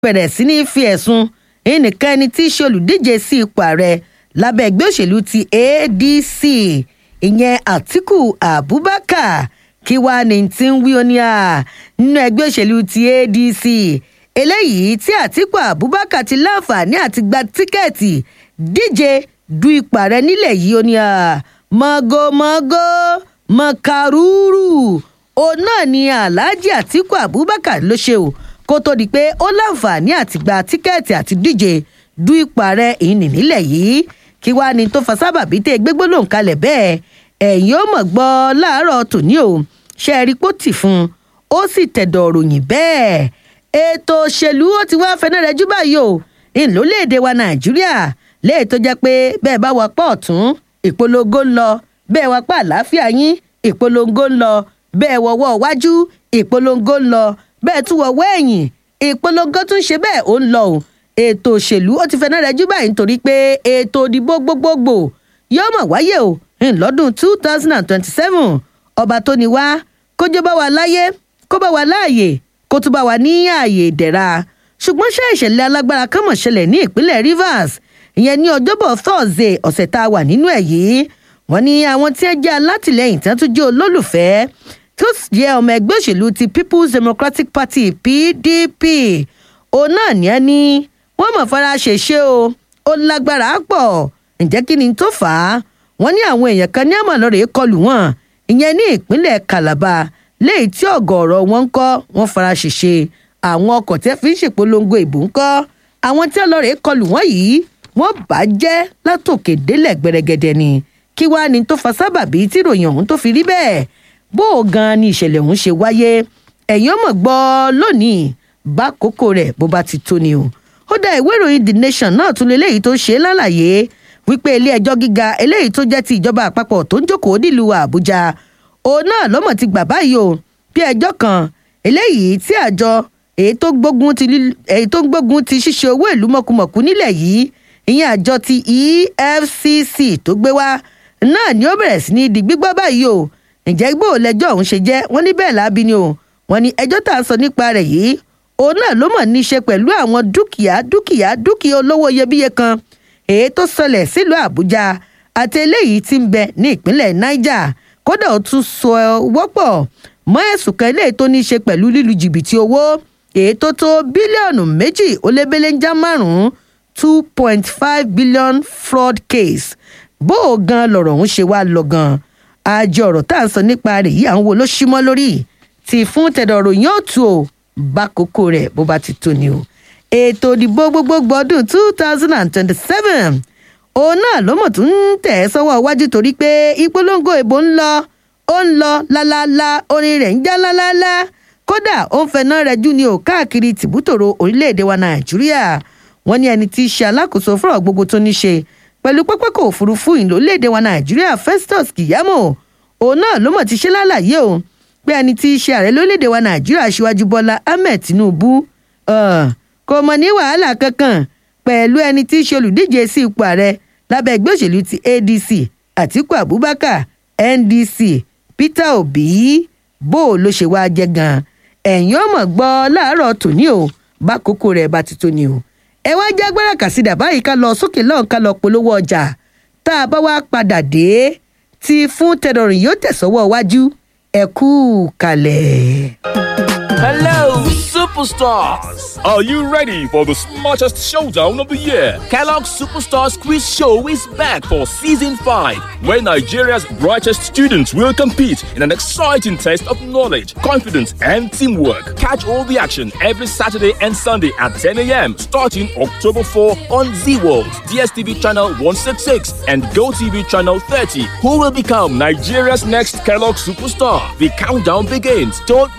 bẹ̀rẹ̀ sí ní fi ẹ̀sùn ẹnìkan ẹni tí í ṣe olùdíje sí ipò ààrẹ lábẹ́ ẹgbẹ́ òṣèlú ti adc ìyẹn àtiku abubakar kí wàá ní tí ń wí oní à nínú ẹgbẹ́ òṣèlú ti adc eléyìí tí àtiku abubakar ti láǹfààní àti gba tíkẹ́ẹ̀tì díje du ipò ààrẹ nílẹ̀ yìí oní à mọ́gòmọ́gò mọ́kàrúrù òun náà ni alhaji àtiku abubakar ló ṣe o kó tó di pé ó láǹfààní àti gba tíkẹ́ẹ̀tì àti díje du ipò ààrẹ ìní nílẹ̀ yìí kí wàá ní tó fa sábàbí tẹ́ gbégbólóhùn kalẹ̀ bẹ́ẹ̀ ẹ̀yin ó mọ̀ gbọ́ láàárọ̀ tòní o ṣe é rí pó tì fún un ó sì tẹ̀dọ̀ ròyìn bẹ́ẹ̀ ètò òṣèlú ó ti wá fẹ́nẹ́ rẹ jú báyìí o ìlólèdè wa nàìjíríà léè tó jẹ́ pé bẹ́ẹ̀ bá wà pọ̀ ọ̀tún ìpolongo ń lọ bẹ́ẹ̀ wà pa àlàáfíà yín ìpolongo ń lọ bẹ́ẹ̀ wọ̀wọ́ wájú ìpolongo ń lọ bẹ́ẹ̀ tún wọ̀wọ́ ẹ̀yìn ìpolongo tún ṣe bẹ́ẹ̀ ó ń lọ o ètò òṣèlú ó ti fẹ́ náà rẹjú báyìí nítorí pé ètò òdìbò gbogbogbò yóò mọ̀ wáyé o ńlọ́dún two thousand and twenty-seven ọba tó ní wá kójó bá wa láyé kó bá wa láàyè kó tún bá wa ní ààyè ìdẹ̀ra ṣùgbọ́n ṣé ìṣẹ̀lẹ̀ alágbára kan mọ̀ ṣẹlẹ̀ ní ìpínlẹ̀ rivers ìyẹn ní ọjọ́bọ̀ thursday ọ̀sẹ̀ tá a wà nínú ẹ̀ yìí wọ́n ní àwọn tí ẹ jẹ́ alátìlẹyìn tí wọ́n tún jẹ́ olólùfẹ́ tó jẹ́ ọmọ ẹgbẹ́ òṣèlú ti people's democratic party pdp òun náà ní ẹ ní wọ́n mọ̀ fara ṣèṣe o ó lágbára pọ̀ ǹjẹ́ kí ni tó fà á wọ́n ní àwọn èèyàn kan ní àmọ̀lọ́rẹ̀ kọlù wọn ìyẹn ní ìpínlẹ̀ calabar léyìí tí ọ̀gọ̀ọ̀rọ̀ wọn ń kọ́ wọ́n fara ṣèṣe àwọn ọkọ̀ tí wọ́n fi ń ṣèpolongo ìbò ń kọ́ àwọn tí ọlọ́rẹ̀ kọlù wọn yìí wọ́n bà á jẹ́ látòkè délẹ̀ gbẹrẹgẹdẹ ni kí wàá ní tó fa sábàbí tí ìròyìn ọ̀hún tó fi rí bẹ́ẹ̀ bó o gan ni ìṣẹ̀lẹ̀ ọ̀hún ṣe wáyé ẹ̀yin ọmọ gbọ́ lónìí bá kókó rẹ̀ bó bá ti tó ni o ó dá ìwé ìròyìn the nation náà tún léléyìí tó ṣe é lálàyé wípé ilé ẹjọ́ gíga eléyìí tó jẹ́ ti ìjọba àpapọ̀ tó ń jókòó nílùú àbújá òun náà lọ́mọ̀ ti gbà báyìí o bí ẹjọ́ kan eléyìí tí àjọ èyí tó gbógun ti èyí tó gbógun ti ṣíṣe owó ìlú mọ̀kùmọ̀kù nílẹ̀ yìí ìyẹn àjọ ti efcc tó gbé wá náà ni ó bẹ̀rẹ̀ sí ní di gbígbọ́ báyìí o ǹjẹ́ gbọ́ lẹ́jọ́ ọ̀hún ṣe jẹ́ wọ́n ní bẹ́ẹ̀ lábí ni o wọ́n ní ẹjọ́ tá a sọ nípa rẹ̀ yìí òun náà ló mọ̀ ní í ṣe pẹ̀lú àwọn dúkìá dúkìá dúkìá olówó iyebíye kan èyí tó sọlẹ̀ sílùú àbújá àti eléyìí tí ń bẹ ní ìpínlẹ̀ niger kódà ó tún sọ wọ́pọ̀ mọ́ ẹ̀sùn kan eléyìí tó ní í ṣe pẹ̀lú lílu jìbìtì owó èyí tó tó bílíọ̀nù méjì ó lé béléńjà márùn-ún two point five billion fraud case bó o gan lọ̀rọ̀ ọ̀hún ṣe wá lọ gan àjọ ọ̀rọ̀ tá à ń sọ nípa rẹ̀ yìí àwọn wo ló ṣímọ́ lórí tí fún tẹ̀dọ̀rọ̀ yóò tù ó bá kókó rẹ̀ bó bá ti tó ni o ètò ìdìbò gbogbogbò ọdún two thousand and twenty-seven òun náà ló mọ̀ tún ń tẹ̀ ẹ́ sọ́wọ́ iwájú torí pé ìpolongo ìbò ń lọ ó ń lọ lálálá orin rẹ̀ ń já lálálá kódà ó ń fẹná rẹ̀ jù ní o káàkiri tìbútòrò orílẹ̀-èdè wa nàìjíríà wọ́n ní ẹni tí í ṣe alákòóso fúnra gbogbo tó ní ṣe pẹ̀lú pápákọ̀ òfurufú ìlú orílẹ̀-èdè wa nàìjíríà festus kìyàmó òun náà ló mọ̀ ti ṣe lálàyé o pé ẹni tí í ṣe ààrẹ lórílẹ̀‐èdè wa nàìjíríà aṣíwájú bọ́lá ahmed tinubu kò mọ̀ ní wàhálà kankan pẹ̀lú ẹni tí í ṣe olùdíje sí ipò ààrẹ lábẹ́ ẹgbẹ́ òṣèlú ti adc àtiku abubakar ndc peter obi bó o ló ṣe wáá jẹ́ gan-an ẹ̀yin ọmọ gbọ́ láàárọ̀ tòní o bá kókó rẹ̀ bá ti tó ni o ẹ wá já gbára kàsídà báyìí ká lọ sókè lọ́hùn ká lọ polówó ọjà tá a bá wá padà dé tí fún tẹdọrìn yóò tẹ̀sọ́wọ́ wájú ẹ kú kalẹ̀. Hello, superstars! Are you ready for the smartest showdown of the year? Kellogg's Superstars Quiz Show is back for season 5, where Nigeria's brightest students will compete in an exciting test of knowledge, confidence, and teamwork. Catch all the action every Saturday and Sunday at 10 a.m. starting October 4 on Z World, DSTV channel 166, and GoTV channel 30. Who will become Nigeria's next Kellogg superstar? The countdown begins. Don't